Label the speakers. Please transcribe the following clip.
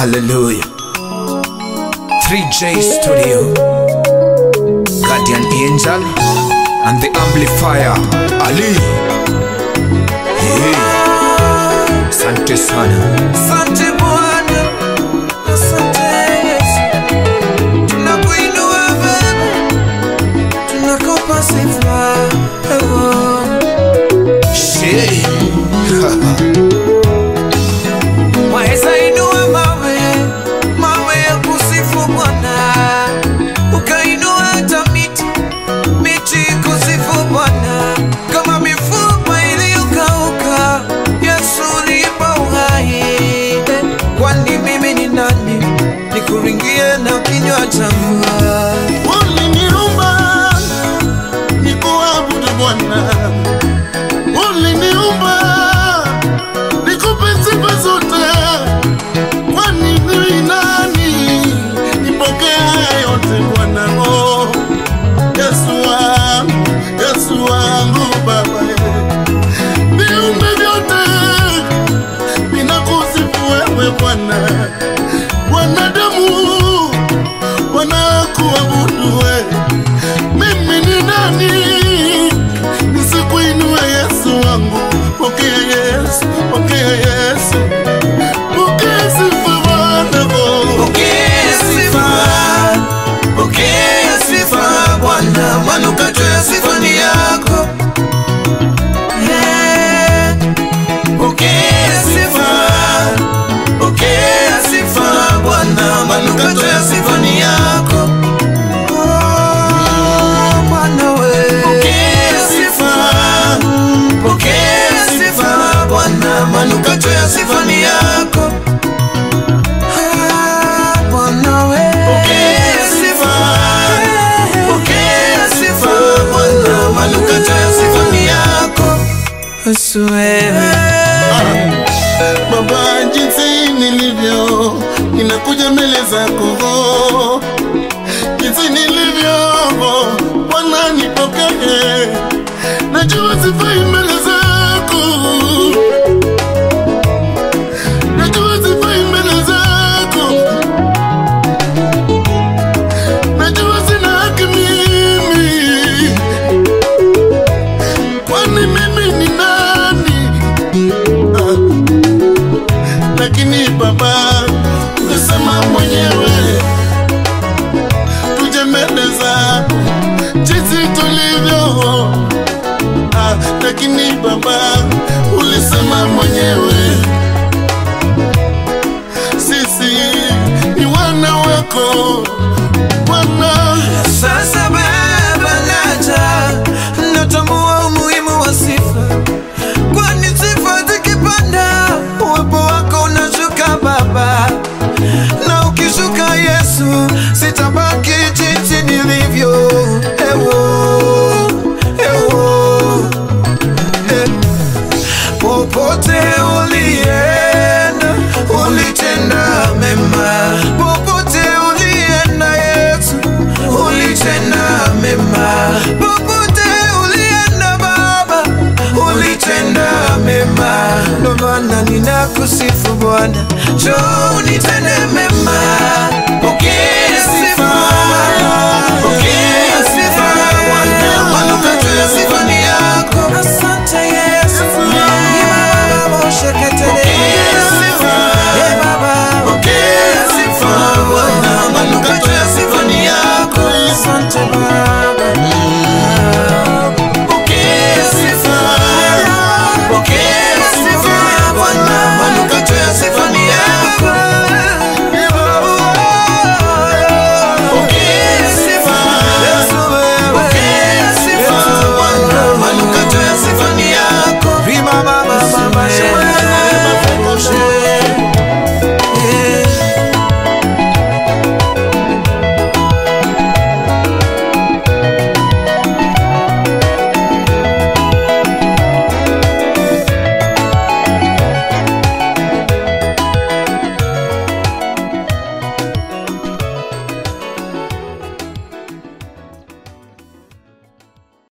Speaker 1: Hallelujah. 3J Studio. Guardian Angel and the Amplifier. Ali. Hey. Asante sana.
Speaker 2: Asante Bwana, asante Yesu, tunakuinua Baba, tunakupa sifa oh.
Speaker 1: Shey.
Speaker 2: Waweza inua mawe, mawe ya kusifu Bwana, ukainua hata miti, miti kusifu Bwana, kama mifupa iliyokauka, Yesu ulipa uhai. Kwani mimi ni nani nikuringie na kinywa changu?
Speaker 3: Uliniumba nikuabudu Bwana, uliniumba nikupe sifa zote. Kwani ni nani nipokee haya yote Bwana? Oh, Yesu wangu, Yesu wangu Baba, viumbe vyote vinakusifu wewe Bwana, wanadamu wanakuabudu we. Mimi ni nani nisikuinue Yesu wangu? Pokea Yesu, pokea Yesu, pokea sifa Bwana oh.
Speaker 2: Pokea sifa, pokea sifa Bwana, manukato ya sifa ni yako. Eh, Pokea sifa, pokea sifa Bwana, manukato ya sifa ni yako. Oh, Bwana we. Pokea sifa, pokea sifa Bwana, manukato ya sifa ni yako. Ah, Bwana we. Pokea sifa, pokea sifa Bwana, manukato ya sifa ni yako. Yesu wewe.
Speaker 3: Baba, jinsi nilivyo ninakuja mbele zako, jinsi nilivyo Bwana, nipokee. Najua sifai mbele zako, najua sifai mbele zako, najua sina haki mimi, kwani mimi ni nani? Ah lakini Baba umesema mwenyewe tuje mbele zako jinsi tulivyo. Ah, lakini Baba ulisema mwenyewe sisi ni wana wako Bwana.
Speaker 2: Sasa Baba, naja natambua umuhimu wa sifa, kwani sifa zikipanda uwepo wako unashuka Baba, na ukishuka Yesu sitabaki jinsi nilivyo. Ewo, ewo, eh. Popote ulienda ulitenda mema, popote ulienda Yesu ulitenda mema, popote ulienda Baba ulitenda mema. Ndo maana ninakusifu Bwana, njoo unitende mema